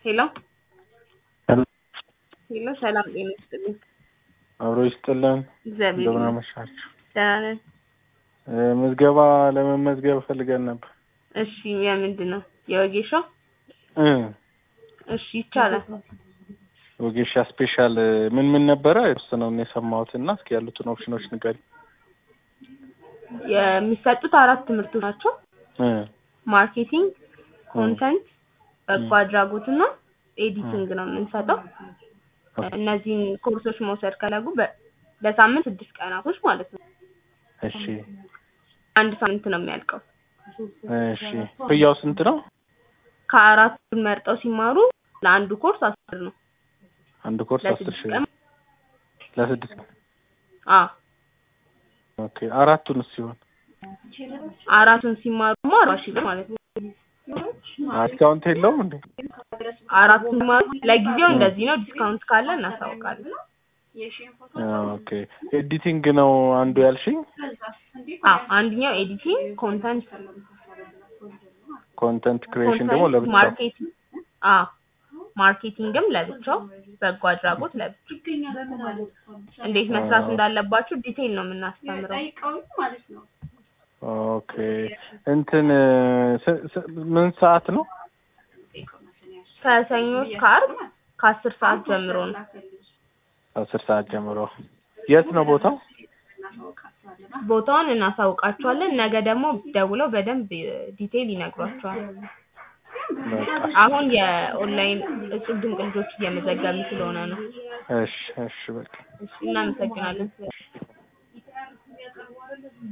ሄሎ ሄሎ ሄሎ ሰላም ጤና ይስጥልኝ። አብሮ ይስጥልን። እግዚአብሔር እንደምን ይመስገን አመሻችሁ። ደህና ነን። እ፣ ምዝገባ ለመመዝገብ ፈልገን ነበር። እሺ የምንድን ነው የወጌሻው? እ፣ እሺ ይቻላል። ወጌሻ ስፔሻል እ፣ ምን ምን ነበረ የተወሰነውን የሰማሁት እና እስኪ ያሉትን ኦፕሽኖች ንገሪ። የሚሰጡት አራት ትምህርቶች ናቸው። እ፣ ማርኬቲንግ፣ ኮንተንት፣ በጎ አድራጎት እና ኤዲቲንግ ነው የምንሰጠው። እነዚህን ኮርሶች መውሰድ ከለጉ በ- በሳምንት ስድስት ቀናቶች ማለት ነው። እሺ አንድ ሳምንት ነው የሚያልቀው። እሺ። ክፍያው ስንት ነው? ከአራቱን መርጠው ሲማሩ ለአንዱ ኮርስ አስር ነው። አንድ ኮርስ አስር ለስድስት ሺህ ቀን ለስድስት ቀን። አ ኦኬ። አራቱን ሲሆን አራቱን ሲማሩ ደግሞ አርባ ሺህ ብር ማለት ነው። ዲስካውንት የለውም እንዴ? አራቱን ሲማሩ ለጊዜው እንደዚህ ነው። ዲስካውንት ካለ እናሳውቃለን። ኦኬ። ኤዲቲንግ ነው አንዱ ያልሽኝ? አዎ አንደኛው ኤዲቲንግ፣ ኮንተንት ኮንተንት ክሪኤሽን ደግሞ ኮንተንት ለብቻው። ማርኬቲንግ አዎ ማርኬቲንግም ለብቻው በጎ አድራጎት ለብቻው እንዴት መስራት እንዳለባችሁ ዲቴይል ነው የምናስተምረው። ኦኬ። እንትን እ፣ ስ- ስ- ምን ሰዓት ነው? ከሰኞ እስከ ዓርብ ከአስር ሰዓት ጀምሮ ነው። አስር ሰዓት ጀምሮ። የት ነው ቦታው? ቦታውን እናሳውቃችኋለን። ነገ ደግሞ ደውለው በደንብ ዲቴይል ይነግሯቸዋል። በቃ አሁን የኦንላይን እጹብ ድንቅ ልጆች እየመዘገቡ ስለሆነ ነው። እሺ፣ እሺ፣ በቃ እሺ እናመሰግናለን።